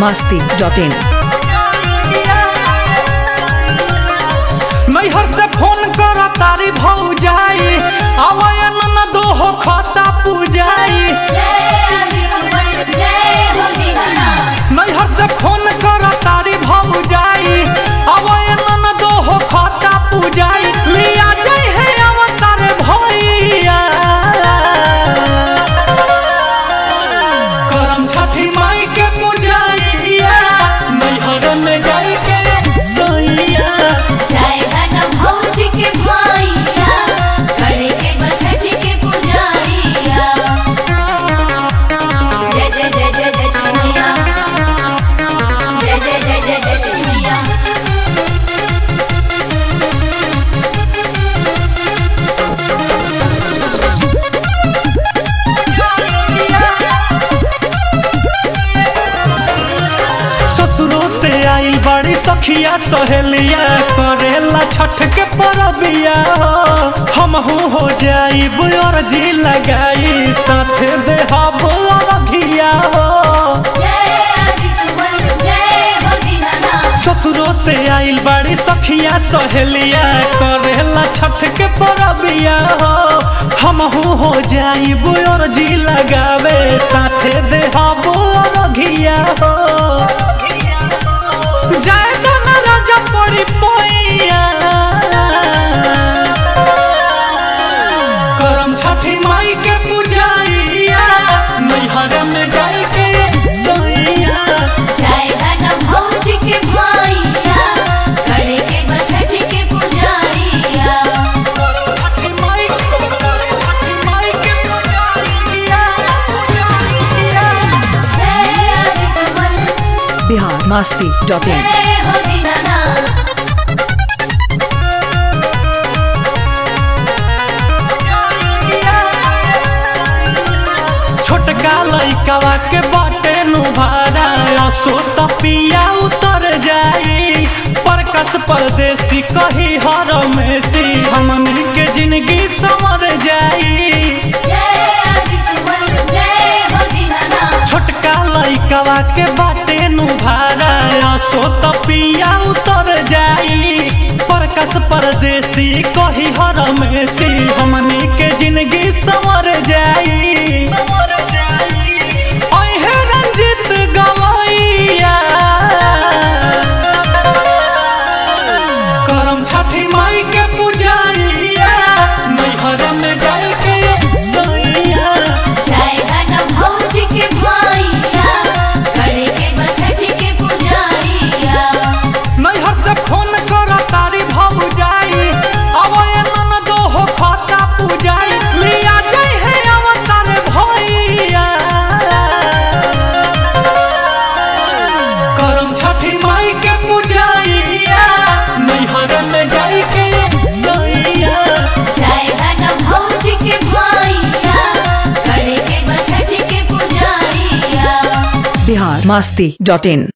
masti.in नैहर से phone कर तारी भौजाई आवयन न दोहो खता पूजाई नैहर से फोन कर तारी भौजाई आवयन न दोहो खता पूजाई लिया जाय है अवतार भैया करम छठी माई के पूजाइया नैहर में जाई के सैया ससुरों से आइल बड़ी सखिया सहेलिया करेला छठ के परबिया हम हो जाई बुयर जी लगाई साथ दे रघिया ससुरों से आइल बड़ी सखिया सहेलिया करेला छठ के परबिया हम हो जाई बुयर जी लगावे साथ दे रघिया जय जन राजा पड़ी पोइया करम छठी माई के पूजाइया नैहर में जाई के सैया करम छठी माई करम छठी माई के पूजाइया पूजाइया Bihar masti.in छोटका लइकावा के बाटे नु भाड़ा असो तपिया उतर जाई परकस परदेसी कही हर मेसी हमनी के जिंदगी संवर जाई छोटका लइकावा के बाटे नु भाड़ा असो तपिया उतर जाई परकस परदेसी कही हर मेसी हमनी के जिंदगी संवर जाई ओहे रंजित गवैया करम छठी माई के पूजाइया नैहर में जाई के सैया नैहर से फोन कर तारी भौजाई अवयन न दोहो खता पूजाई लिया जाय है अवतार भैया करम छठी माई के पूजाइया नैहर में जाई के सैया Bihar masti.in